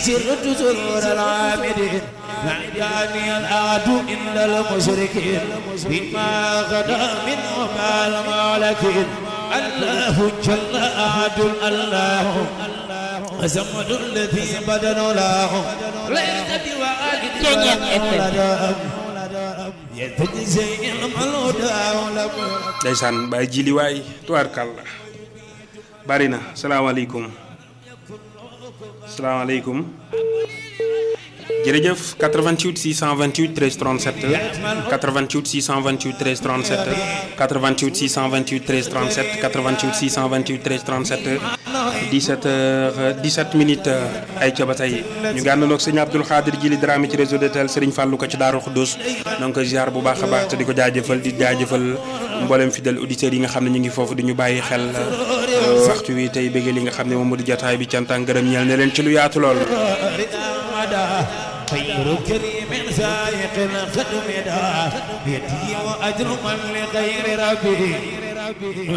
سرت سرور العامدين نعجاني الآد إلا المشركين بما غدا من وما المالكين الله جل آد الله أزمد الذي بدن له ليس بوالد ولد يتجزي المولود ولم ndeysaan Baye Jili waay tubaarkàlla bari na salaamaaleykum salaamaaleykum jërëjëf 88 628 13 37 88 628 13 37 88 628 13 37 88 628 13 37 17 heures 17 minutes ay ca ba tey ñu ngi àndandoo ak sëñ Abdoul Khadir Jili Dramé ci réseau de tel Serigne Fallou ko ci Daaru Xuddoos donc ko ziar bu baax a baax te di ko jaajëfal di jaajëfal mboolem fidèle auditeurs yi nga xam ne ñu ngi foofu di ñu bàyyi xel waxtu wi tey bëggee li nga xam ne moom moo di jotaay bi cant ak ngërëm ñeel ne leen ci lu yaatu lool. خير كريم سائق الخدم دا بيدي وأجر من لغير ربي